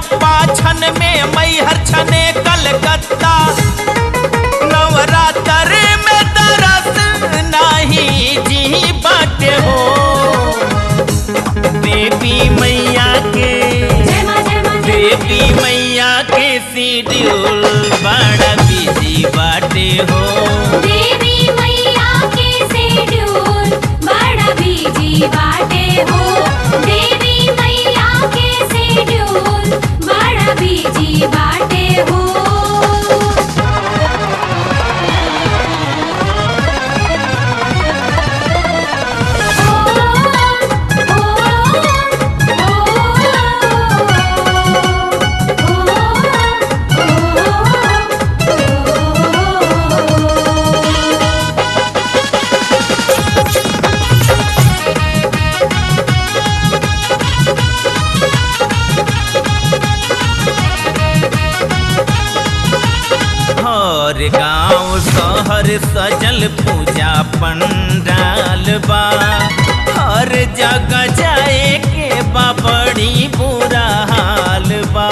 पप्पा छन में मैहर छने कलकत्ता नवरात्र में तरस नाही जी बाटे हो देवी मैया के जय मां जय मां जय देवी मैया के सीड्यूल बड़ा बिजी बाटे हो देवी मैया के शेड्यूल बड़ा बिजी बाटे हो देवी मैया के शेड्यूल बड़ा बिजी बाटे हो हर गांव शहर सजल पूजा पंडाल बा हर जगह जाए के बा बड़ी बुरा हाल बा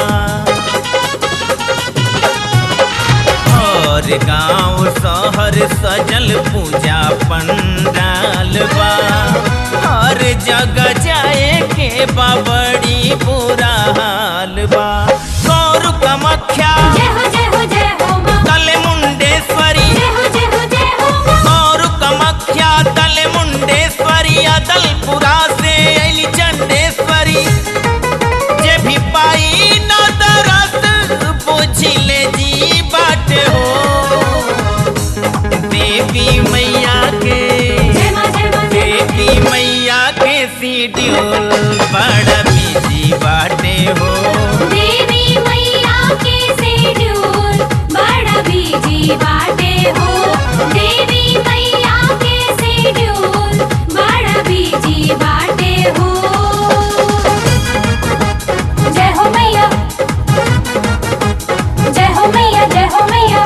हर गांव शहर सजल पूजा पंडाल बा हर जगह जाए के बा बड़ी बुरा हाल बा गौर कमख्या जय हो जय हो जय हो मां तले मुंडेश्वरी जय हो जय हो जय हो मां और कमख्या तले मुंडेश्वरी अदलपुरा से अली चंडेश्वरी जे भी पाई न दरस पूछिले जी बाट हो देवी मैया के जय मां जय मां जय मां देवी मैया के सीड्यूल बड़ा बिजी बाटे हो देवी मैया के शेड्यूल बड़ा बिजी बाटे हो देवी मैया के शेड्यूल बड़ा बिजी बाटे हो जय हो मैया जय हो मैया जय हो मैया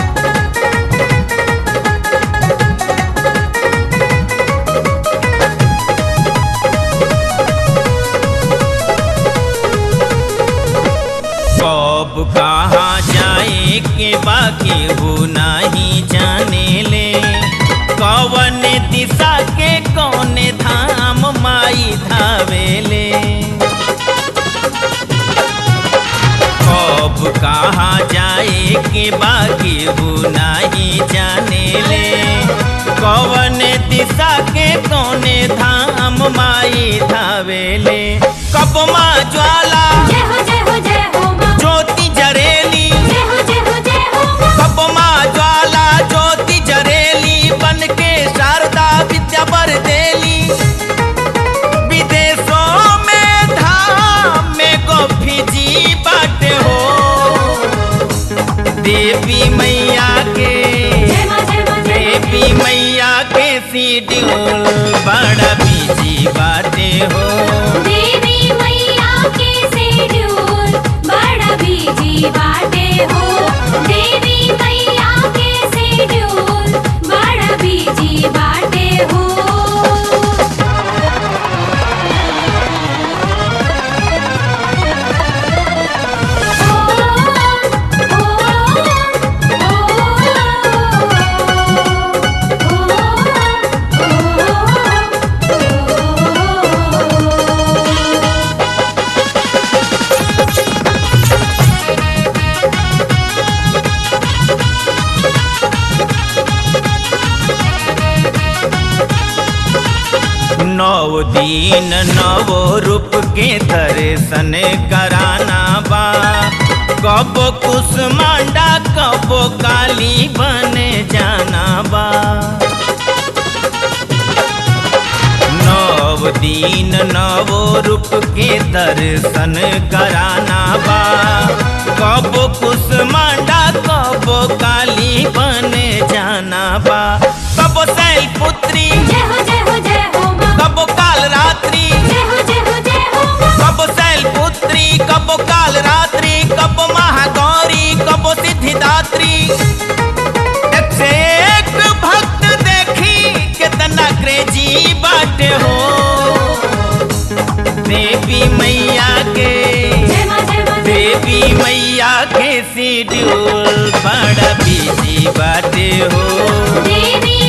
कब कहाँ जाए के बाकी हो नहीं जाने ले कवन दिशा के कौन धाम माई धावेले कब कहाँ जाए के बाकी हो नहीं जाने ले कवन दिशा के कौन धाम माई धावेले कब माँ ज्वाला जय हो जय हो जय हो मां ज्योति जरेली जय हो जय हो जय हो मां कब माँ ज्वाला ज्योति जरेली बन के शारदा विद्या बर देली विदेशों में धाम में गोफी जी बाटे हो देवी मैया के जय मां जय मां जय मां देवी मैया के सीड्यूल बड़ा बिजी बाटे हो देवी मैया के शेड्यूल बड़ा बिजी बाटे हो देवी मैया के शेड्यूल बड़ा बिजी बाटे हो नौ दिन नवो रूप के दर्शन कराना बा कब कुसमांडा कब काली बन जाना बा नव दिन नवो रूप के दर्शन कराना बा कब कुसमांडा कब काली बन जाना बा कब शैल पुत्री जय हो जय हो जय हो मां कब काल रात्रि जय हो जय हो जय हो मां कब शैल पुत्री कब काल रात्रि कब महागौरी कब सिद्धिदात्री एक से एक भक्त देखी कितना क्रेजी बाटे हो देवी मैया के जय मां जय मां जय देवी मैया के शेड्यूल बड़ा बिजी बाटे हो देवी